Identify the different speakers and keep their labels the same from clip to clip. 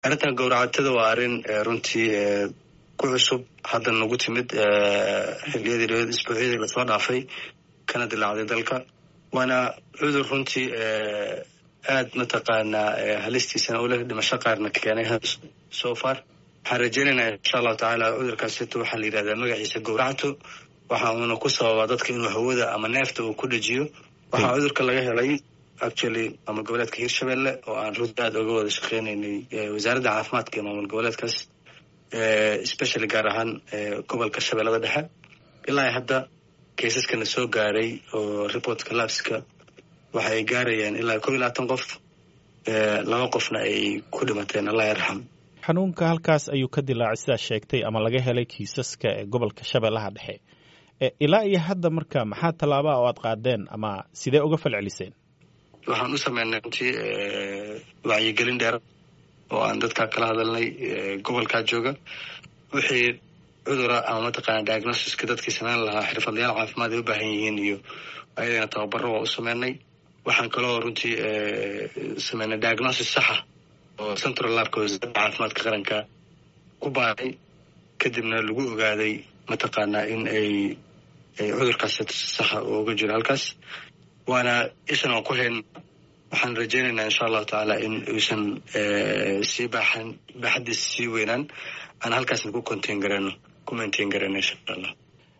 Speaker 1: arrintan gowracatada waa arrin runtii ku cusub hadda nagu timid xiliyadii dhaweed isbuucyadii lasoo dhaafay kana dilaacday dalka waana cudur runtii aad mataqaanaa halistiisana u leh dhimasho qaarna keenay so far waxaan rajeynaynaa insha allahu tacaala cudurkaasito waxaa la yidhahdaa magaciisa gowracto waxa uuna ku sababaa dadka inuu hawada ama neefta uu ku dhajiyo waxaa cudurka laga helay actually maamul goboleedka hirshabelle oo aan runtii aada oga wada shaqeynaynay wasaaradda caafimaadka ee maamul goboleedkaas especially gaar ahaan gobolka shabeellada dhexe ilaa hadda kaysaskana soo gaaray oo reportka labska waxa ay gaarayaan ilaa kow iyo labaatan qof laba qofna ay ku dhimateen allah yarxam
Speaker 2: xanuunka halkaas ayuu ka dilaacay sidaa sheegtay ama laga helay kiisaska ee gobolka shabeellaha dhexe ilaa iyo hadda marka maxaa tallaabaa oo aad qaadeen ama sidee uga falceliseen
Speaker 1: waxaan u sameynay runtii wacyigelin dheer oo aan dadkaa kala hadalnay gobolkaa jooga wixii cudura ama mataqaana diagnosiska dadkii sameyn lahaa xirfadlayaal caafimaad ay u baahan yihiin iyo ayadana tababaro waa u sameynay waxaan kaloo runtii sameynay diagnosis saxa oo central labka wasaaradda caafimaadka qaranka ku baaray kadibna lagu ogaaday mataqaanaa in ay cudurkaas saxa uga jiro halkaas waana ishan aan ku hayn waxaan rajeynaynaa insha allahu tacaala in uusan sii baaxan baaxadiisa sii weynaan aan halkaasna ku contain garano ku maintain garano insha allah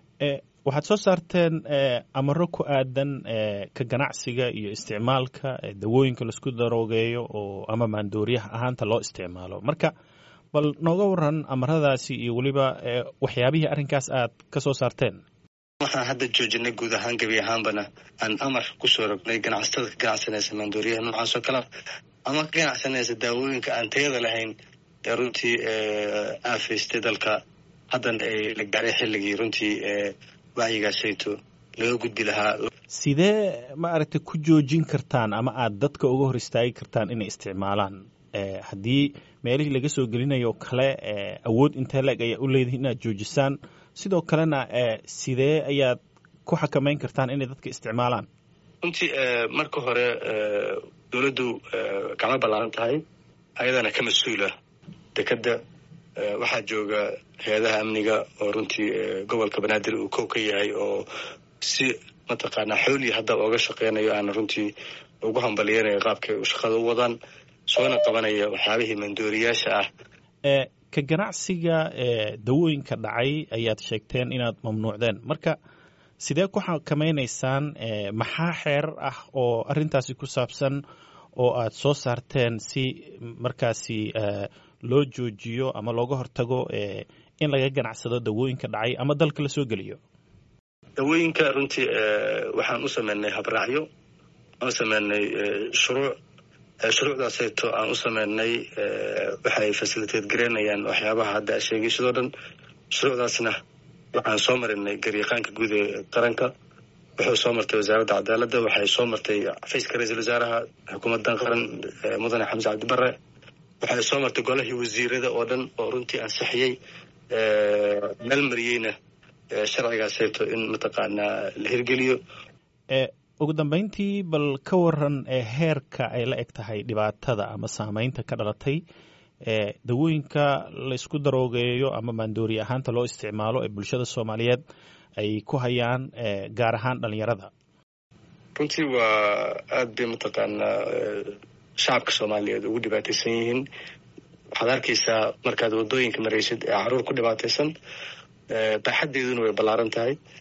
Speaker 2: waxaad soo saarteen amaro ku aadan ka ganacsiga iyo isticmaalka dawooyinka laisku daroogeeyo oo ama maandooriyaha ahaanta loo isticmaalo marka bal nooga waran amaradaasi iyo weliba waxyaabihii arrinkaas aad ka soo saarteen
Speaker 1: waxaan hadda joojinay guud ahaan gebi ahaanbana aan amar kusoo rognay ganacsatada ka ganacsanaysa maandooriyaha noocaas oo kalea ama ka ganacsanaysa daawooyinka aan tayada lahayn ee runtii aafaystay dalka haddana ay la gaaray xilligii runtii wacyigaasayto laga gudbi lahaa
Speaker 2: sidee ma aragtay ku joojin kartaan ama aad dadka uga hor istaagi kartaan inay isticmaalaan haddii meelihii laga soo gelinayo kale awood intee la-eg ayaa u leedahay inaad joojisaan sidoo kalena sidee ayaad ku xakamayn kartaan inay dadka isticmaalaan
Speaker 1: runtii marka hore dowladdu gacmo ballaaran tahay ayadana ka mas-uula dekeda waxaa jooga hay-adaha amniga oo runtii gobolka banaadir uu kow ka yahay oo si mataqaanaa xoolii haddaba oga shaqeynayo aana runtii ugu hambaliyanayo qaabkay shaqada u wadaan soona qabanaya waxyaabihii mandooriyaasha ah
Speaker 2: ka ganacsiga dawooyinka dhacay ayaad sheegteen inaad mamnuucdeen marka sidee ku xakamaynaysaan maxaa xeerar ah oo arrintaasi ku saabsan oo aad soo saarteen si markaasi loo joojiyo ama looga hortago in laga ganacsado dawooyinka dhacay ama dalka la soo geliyo
Speaker 1: dawooyinka runtii waxaan u sameynay habraacyo aan u sameynay shuruuc shuruucdaasayto aan u sameynay waxay fasiliteed gareynayaan waxyaabaha hadda sheegaysadoo dhan shuruucdaasna waxaan soo marinay garyaqaanka guud ee qaranka wuxuu soo martay wasaaradda cadaaladda waxay soo martay xafiiska ra-iisul wasaaraha xukuumaddan qaran mudane xamse cabdibare waxay soo martay golahii wasiirada oo dhan oo runtii ansixiyey meel mariyeyna sharcigaasayto in mataqaanaa la hirgeliyo
Speaker 2: ugu dambeyntii bal ka waran heerka ay la eg tahay dhibaatada ama saameynta ka dhalatay dawooyinka laysku daroogeeyo ama maandoori ahaanta loo isticmaalo ee bulshada soomaaliyeed ay ku hayaan gaar ahaan dhalinyarada
Speaker 1: runtii waa aada bay mataqaanaa shacabka soomaaliyeed ugu dhibaataysan yihiin waxaad arkaysaa markaad waddooyinka maraysid ee caruur ku dhibaataysan baaxaddeeduna way ballaaran tahay